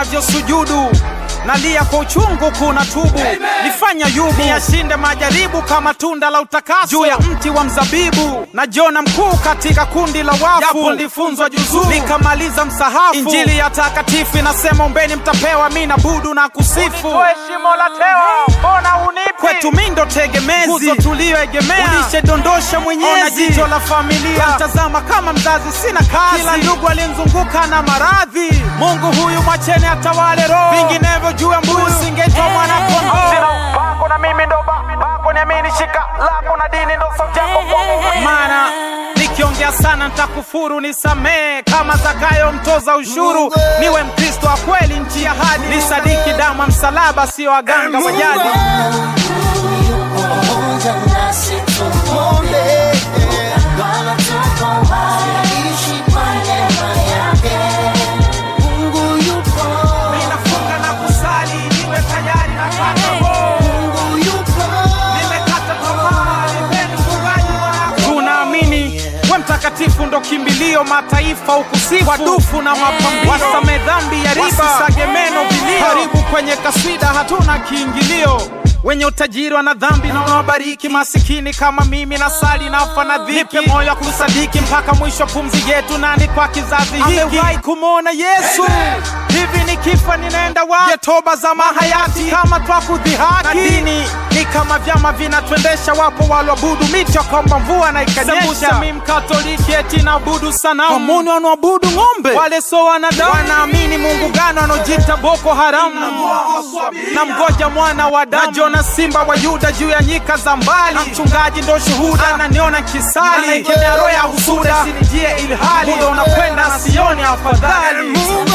navyosujudu nalia kwa uchungu kuna tubu nifanya yubu niyashinde majaribu kama tunda la utakaso juu ya mti wa mzabibu na jona mkuu katika kundi la wafu japo nilifunzwa juzuu nikamaliza msahafu injili ya takatifu inasema ombeni mtapewa mi na budu na kusifu shimo la tewa mbona unipi kwetu mi ndo tegemezi nguzo tuliyoegemea ulishedondosha mwenyezi ona jicho la familia mtazama kama mzazi sina kazi kila ndugu alimzunguka na maradhi mungu huyu mwachene atawale roho vinginevyo juu ya mbuzi singetwa mwana kondoo bako na mimi ndo ba- bako niamini shika lako na dini ndo sauti yako kwangu maana nikiongea sana ntakufuru nisamee kama zakayo mtoza ushuru niwe mkristo wa kweli nchi ya hadi nisadiki damu ya msalaba sio waganga wa jadi pamoja nasi tumwombe Bwana tuko hai, ishi kwa neema yake. Mungu yupo, ninafunga na kusali niwe tayari na kata Mungu yupo, nimekata tamaa nipeni mfungaji wako tunaamini we mtakatifu ndo kimbilio mataifa ukusifu wadufu na mapambio wasame dhambi ya riba wasisage meno vilio karibu kwenye kaswida hatuna kiingilio wenye utajiri wana dhambi na unawabariki masikini kama mimi na sali nafa na dhiki nipe moyo wa kusadiki mpaka mwisho pumzi yetu nani kwa kizazi hiki amewahi kumwona yesu hivi nikifa ninaenda wapi Je, toba za mahayati kama twakudhihaki na dini ni kama vyama vinatwendesha wapo walwabudu miti wakaomba mvua na ikanyesha mi mkatoliki eti naabudu sanamu wamuni wanaoabudu ng'ombe wale so wanadamu wanaamini mungu gano wanaojita boko haramu na mgoja mwana wa damu na jona simba wa yuda juu ya nyika za mbali na mchungaji ndo shuhuda ananiona kisali ikemea roho ya husuda sinijie ilhali muda unakwenda sioni afadhali Mungu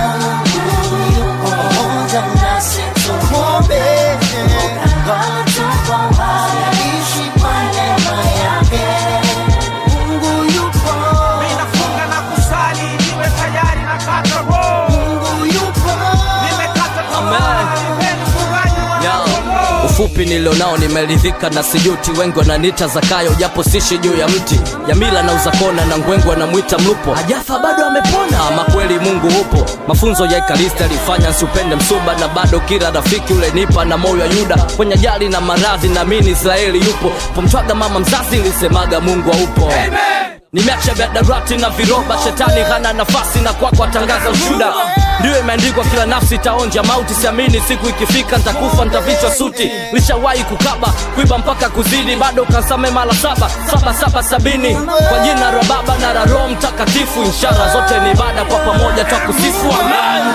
yupo pamoja nasi tumwombe Bwana tuko hai, ishi kwa neema yake. Mungu yupo, Ninafunga na kusali niwe tayari na kata roho Mungu yupo, nimekata tamaa nipeni mfungaji wa Ya, ufupi nilionao nimeridhika na sijuti wengi wananiita zakayo japo sishi juu ya mti ya mila na uzakona na ngwengu anamwita mlupo hajafa bado amepona ama kweli mungu upo mafunzo ya ikaristi alifanya nsiupende msuba na bado kila rafiki ule nipa na moyo wa yuda kwenye ajali na maradhi naamini israeli yupo pomtwaga mama mzazi lisemaga mungu haupo nimeacha vyadarati na viroba shetani hana nafasi na kwako atangaza ushuda ndiyo imeandikwa kila nafsi itaonja mauti siamini siku ikifika ntakufa ntavichwa suti lishawahi kukaba kuiba mpaka kuzidi bado kansame mara saba saba saba sabini kwa jina la baba na la roho mtakatifu ishara zote ni ibada kwa pamoja twakusifu amen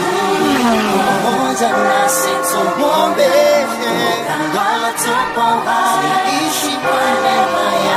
pamoja nasi tumwombe Bwana tuko hai, ishi kwa neema